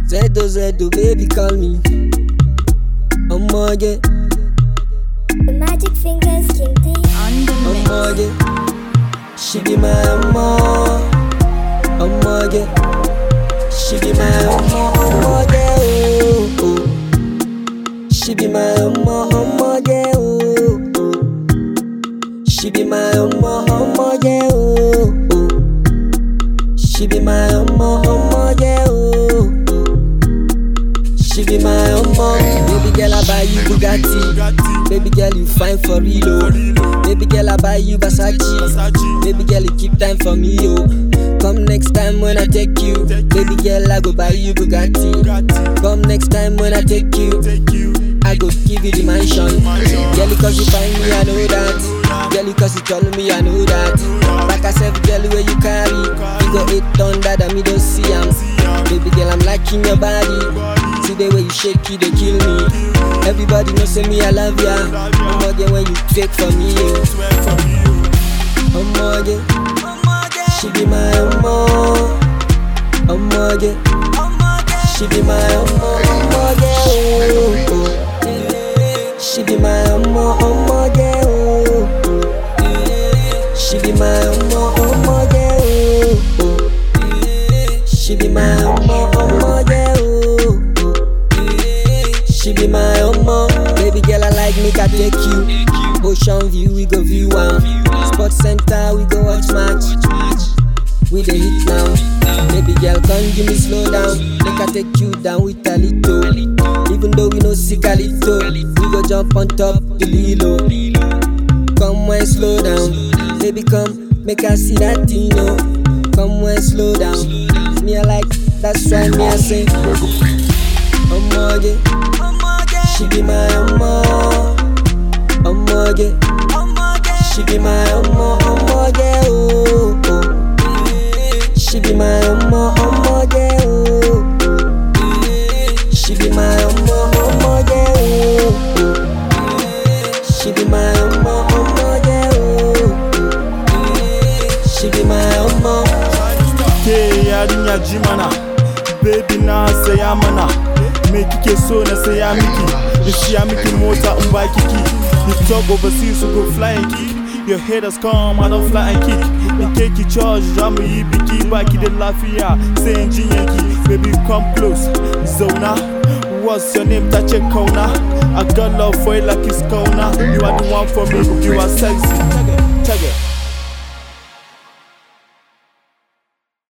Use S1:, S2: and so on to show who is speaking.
S1: Zedo Zedo, baby call me. Omoge,
S2: The magic fingers King D.
S3: On the mix.
S1: omoge. She be my omo. Omoge. She be my omo, omoge, oh, oh. She be my omo, omoge, oh, oh. She be my omo, omoge, oh, oh. She be my omo, omoge, oh, oh. She be my omo. Baby girl, I buy you Bugatti. Baby girl, you fine for real, oh. Baby girl, I buy you Versace. Baby girl, you keep time for me, oh. Come next time when I take you. Baby girl, I go buy you Bugatti. Come next time when I take you. I go give you the mansion. Girl, cause you find me, I know that. Girl, cause you tell me, I know that. Like I said, girl, where you carry. You go eight ton that and me don't see am. Baby girl, I'm liking your body. See the way you shake it, they kill me. Everybody know say me, I love ya. I'm again when you fake for me, yo. Omoge, she be my omo. Omoge, she be my omo. Omoge, oh, oh. She be my omo. Omoge, oh, oh. She be my omo. Omoge, oh, oh. She be my omo. Omoge, oh, oh. She be my omo. Baby girl, I like make I take you. Ocean view, we go view am. Sports center, we go watch match. We the hit now. Baby girl, come give me slow down. Make I take you down with a little. Even though we no see Calito, we go jump on top the lilo. Come when slow down. Baby, come make I see that you know. Come when slow down. Me I like, that's why me I say. Omoge, she be my omo. Omoge, she be my omo. Omoge, oh oh. She be my omo. Omoge, oh oh. She be my omo. Omoge, oh oh. She be my omo. Omoge, oh oh. She be my omo.
S4: ke yarinya ji mana baby na saya mana me kike so na saya miki in siya miki mota in ba kiki you talk overseas you go fly and kick your haters come I don't fly and kick in ke ki charge za mu yi biki baki da lafiya sai in jinyanki baby come close zauna What's your name? Touch a corner. I got love for you like it's corner. You are the one for me. You are sexy. Check it. Check it.